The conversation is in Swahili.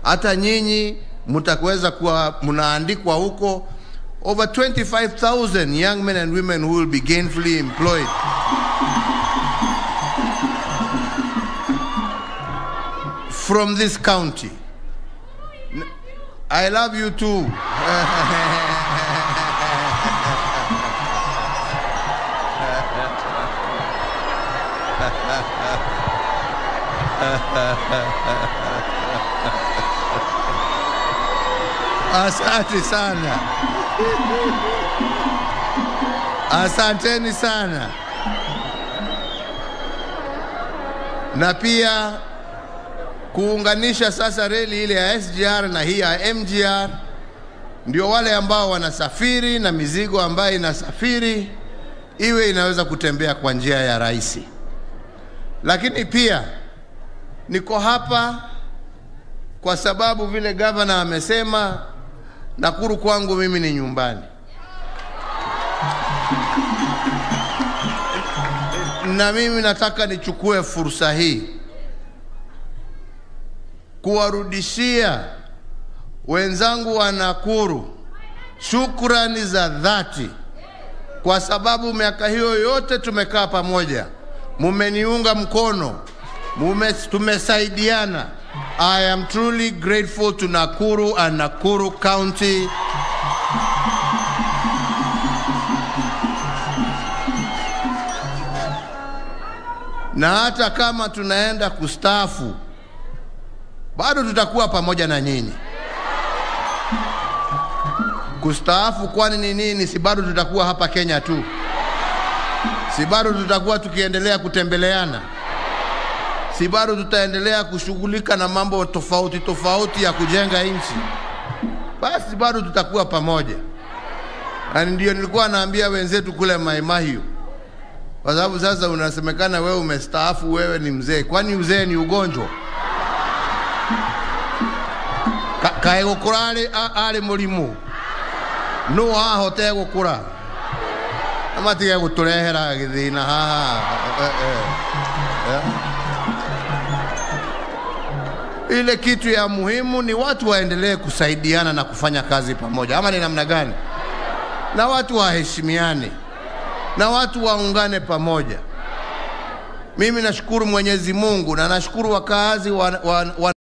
hata nyinyi mtaweza kuwa mnaandikwa huko. Over 25,000 young men and women who will be gainfully employed. From this county. I love you too. Asante sana, asanteni sana. Na pia kuunganisha sasa reli ile ya SGR na hii ya MGR, ndio wale ambao wanasafiri na mizigo ambayo inasafiri iwe inaweza kutembea kwa njia ya rahisi. Lakini pia niko hapa kwa sababu vile gavana amesema, Nakuru kwangu mimi ni nyumbani, na mimi nataka nichukue fursa hii kuwarudishia wenzangu wa Nakuru shukrani za dhati, kwa sababu miaka hiyo yote tumekaa pamoja, mumeniunga mkono, mume, tumesaidiana. I am truly grateful to Nakuru and Nakuru County. Na hata kama tunaenda kustaafu, bado tutakuwa pamoja na nyinyi. Kustaafu kwani ni nini? Si bado tutakuwa hapa Kenya tu? Si bado tutakuwa tukiendelea kutembeleana? Si bado tutaendelea kushughulika na mambo tofauti tofauti ya kujenga nchi? Basi bado tutakuwa pamoja, na ndio nilikuwa naambia wenzetu kule Mai Mahiu, kwa sababu sasa unasemekana wewe umestaafu, wewe ni mzee. Kwani uzee ni ugonjwa? kaä gå kå ra arä må rimå no hahotee gå kå ra amatige gå tå rehera gä thä na haha ile kitu ya muhimu ni watu waendelee kusaidiana na kufanya kazi pamoja, ama ni namna gani? Na watu waheshimiane na watu waungane pamoja. Mimi nashukuru Mwenyezi Mungu na nashukuru wakaazi wa, wa, wa